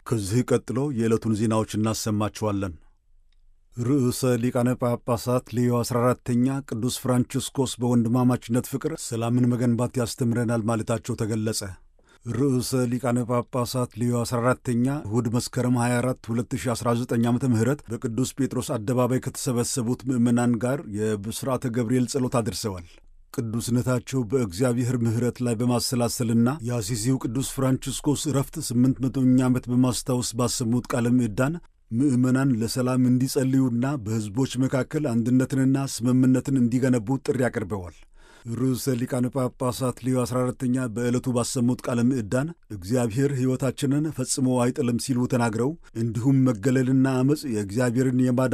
ከዚህ ቀጥሎ የዕለቱን ዜናዎች እናሰማችኋለን። ርዕሰ ሊቃነ ጳጳሳት ሌዮ 14ተኛ ቅዱስ ፍራንቺስኮስ በወንድማማችነት ፍቅር ሰላምን መገንባት ያስተምረናል ማለታቸው ተገለጸ። ርዕሰ ሊቃነ ጳጳሳት ሌዮ 14ተኛ እሁድ መስከረም 24 2019 ዓ ም በቅዱስ ጴጥሮስ አደባባይ ከተሰበሰቡት ምዕመናን ጋር የብስራተ ገብርኤል ጸሎት አድርሰዋል። ቅዱስነታቸው በእግዚአብሔር ምሕረት ላይ በማሰላሰልና የአሲሲው ቅዱስ ፍራንቺስኮስ ዕረፍት ስምንት መቶኛ ዓመት በማስታወስ ባሰሙት ቃለ ምዕዳን ምዕመናን ለሰላም እንዲጸልዩና በሕዝቦች መካከል አንድነትንና ስምምነትን እንዲገነቡ ጥሪ አቅርበዋል። ርዕሰ ሊቃነ ጳጳሳት ሌዮ 14ተኛ በዕለቱ ባሰሙት ቃለ ምዕዳን እግዚአብሔር ሕይወታችንን ፈጽሞ አይጥልም ሲሉ ተናግረው እንዲሁም መገለልና ዓመፅ የእግዚአብሔርን የማዳ